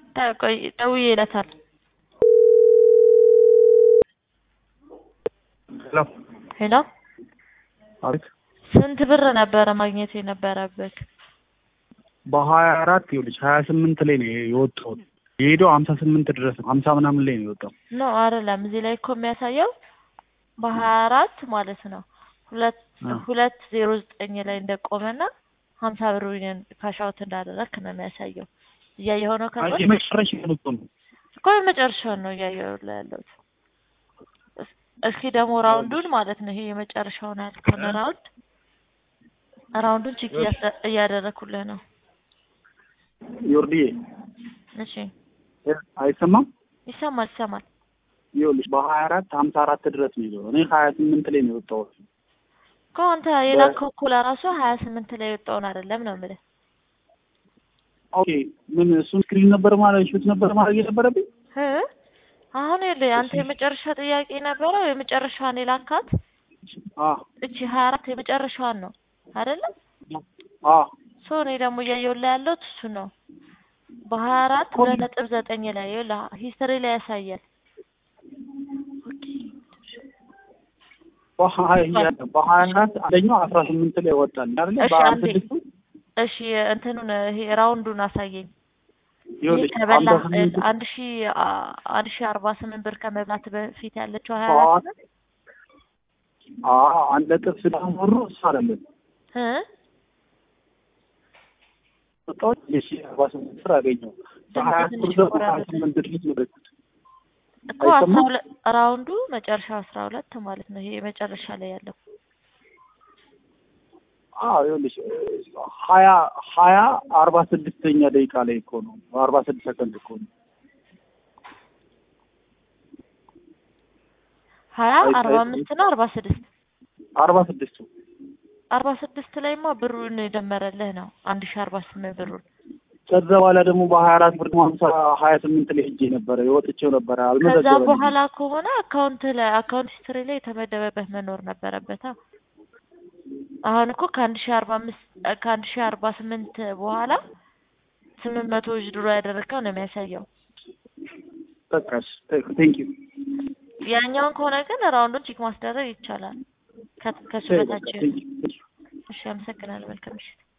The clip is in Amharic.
ቆይ ደውዬለታል። ሄሎ ሄሎ አቤት ስንት ብር ነበረ ማግኘት የነበረብህ? በሀያ አራት ይኸውልሽ ሀያ ስምንት ላይ ነው የወጣሁት የሄደው ሀምሳ ስምንት ድረስ ነው ሀምሳ ምናምን ላይ ነው የወጣው ኖ አይደለም። እዚህ ላይ እኮ የሚያሳየው በሀያ አራት ማለት ነው ሁለት አ። ሁለት ዜሮ ዘጠኝ ላይ እንደቆመና ሀምሳ ብር ካሻውት እንዳደረግክ ነው የሚያሳየው። እያየኸው ነው ከጎን የመጨረሻ የወጡ ነው እኮ የመጨረሻውን ነው እያየሁ ላይ ያለሁት። እስ- እስኪ ደግሞ ራውንዱን ማለት ነው ይሄ የመጨረሻውን ያልከውን ራውንድ ራውንዱን ቼክ እያስ- እያደረኩልህ ነው። ዮርዲዬ እሺ አይሰማም ይሰማል ይሰማል። ይኸውልሽ በሀያ አራት ሀምሳ አራት ድረስ ነው የሄደው እኔ ሀያ ስምንት ላይ ነው የወጣሁት እኮ አንተ የላከው እኮ ለራሱ ሀያ ስምንት ላይ የወጣውን አይደለም ነው የምልህ። ኦኬ ምን እሱን ስክሪን ነበር ማለት ሹት ነበር ማድረግ የነበረብኝ እ አሁን ይኸውልህ አንተ የመጨረሻ ጥያቄ ነበረው የመጨረሻዋን የላካት አ እቺ ሀያ አራት የመጨረሻዋን ነው አይደለም? አ ሶ እኔ ደግሞ እያየሁልህ ያለሁት እሱ ነው። በሀያ አራት ሁለት ነጥብ ዘጠኝ ላይ ይኸውልህ ሂስትሪ ላይ ያሳያል። ኦኬ በሀያ በሀያ አራት አንደኛው አስራ ስምንት ላይ ወጣል አይደለ እሺ፣ በሀያ አንዴ። ስድስቱ እሺ እንትኑን ይሄ ራውንዱን አሳየኝ። ይሄ ይኸውልሽ ከበላ ሀምሳ ስምንት አንድ ሺ አ- አንድ ሺ አርባ ስምንት ብር ከመብላት በፊት ያለችው ሀያ ሰዓት አራት ነው አ አንድ ነጥብ ስለሞሩ እሱ አይደለም እ ወጣሁት የሺ አርባ ስምንት ብር አገኘው በሀያ ትንሽ ብር ደግሞ ሀያ ቆራረጠ። ስምንት ድረስ ነው የገዛሁት እኮ አስራ አይሰማም? ሁለት ራውንዱ መጨረሻ አስራ ሁለት ማለት ነው። ይሄ መጨረሻ ላይ ያለው አዎ ይኸውልሽ ሀያ ሀያ አርባ ስድስተኛ ደቂቃ ላይ እኮ ነው አርባ ስድስት ሰከንድ እኮ ነው ሀያ አይ- አርባ አይ- አምስት ነው አርባ ስድስት አርባ ስድስቱ አርባ ስድስት ላይማ ብሩን የደመረልህ ነው አንድ ሺ አርባ ስምንት ብሩን ከዛ በኋላ ደግሞ በሀያ አራት ብር ደግሞ ሀምሳ ሀያ ስምንት ላይ ሄጄ ነበረ የወጥቼው ነበረ ከዛ አልመዘገበልኝም በኋላ ከሆነ አካውንት ላይ አካውንት ሂስትሪ ላይ የተመደበበት መኖር ነበረበታ። አሁን እኮ ከአንድ ሺ አርባ አምስት ከአንድ ሺ አርባ ስምንት በኋላ ስምንት መቶ ድሮ ያደረገው ነው የሚያሳየው። በቃ ቴንክ ዩ ያኛውን ከሆነ ግን ራውንዱን ቼክ ማስደረግ ይቻላል። ከ- ከሱ በታች ቴንክ ዩ እሺ፣ አመሰግናለሁ። መልካም ምሽት።